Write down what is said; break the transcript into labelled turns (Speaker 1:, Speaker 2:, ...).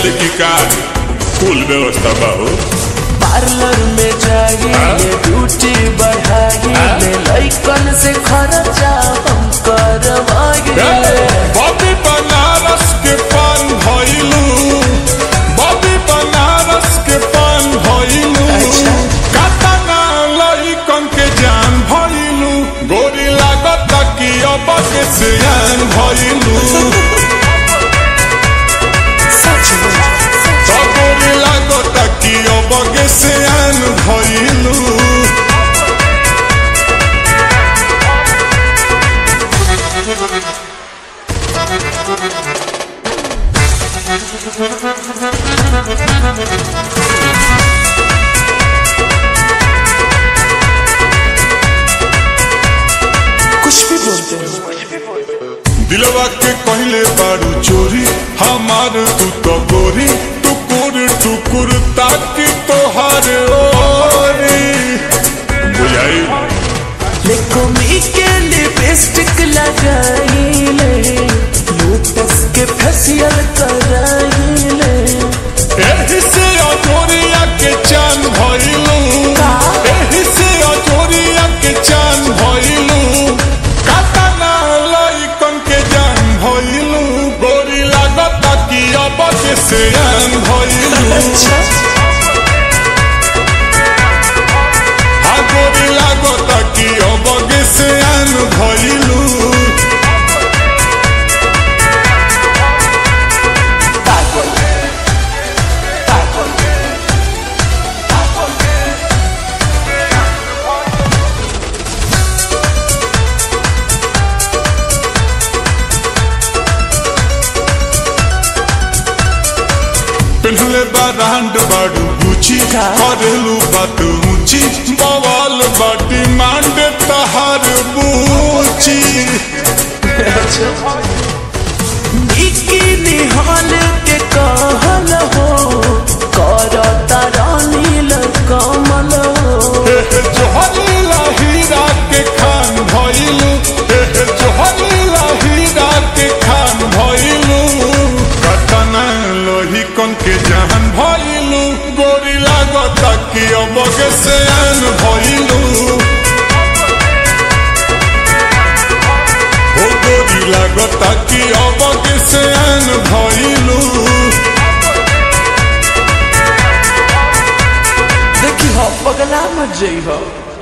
Speaker 1: जाली की का कुल व्यवस्था बा हो
Speaker 2: पार्लर में जाइए ड्यूटी बढ़ाइए लइकन से खर्चा हम करवाइए
Speaker 1: बॉबी बनारस के पान भइलू बॉबी बनारस के पान भइलू
Speaker 2: अच्छा।
Speaker 1: कातना लइकन के जान भइलू गोरी लागत कि अब के सियान भइलू
Speaker 2: सच में
Speaker 1: तो गोरी लागत कि अब के सियान भइलू
Speaker 2: कुछ भी बोलते हो
Speaker 1: दिलवा के कहले बारू चोरी हमार तू तो गोरी टुकुर टुकुर ताकि तोहार ओरी बुझाई
Speaker 2: लेकोमी के लिपस्टिक लगाइले लोटस के फेशियल कराइले
Speaker 1: एही से अजोरिया के चान भइलू
Speaker 2: का?
Speaker 1: एही से अजोरिया के चान भइलू कातना लइकन के जान भइलू गोरी लागत कि अब के सियान भइलू
Speaker 2: अच्छा
Speaker 1: আগরি লাগত কি অবগে সে আন ভইলু
Speaker 2: पागल पागल
Speaker 1: पेन्हले बारांड बाडू गुची
Speaker 2: का?
Speaker 1: करेलू बात ऊंची बवाल बाटी मांड तहार बूची
Speaker 2: बिकिनी हाल के कहल हो करता नील कमल हो
Speaker 1: जोहरीला हीरा के खान भइलू जोहरीला हीरा के खान भइलू कतना लोही कन के जहान भइलू गोरी लागत कि अबगे से आन भइलू हो गोरी लागत कि अबगे से आन भइलू
Speaker 2: देखी हो पगला मत जई हो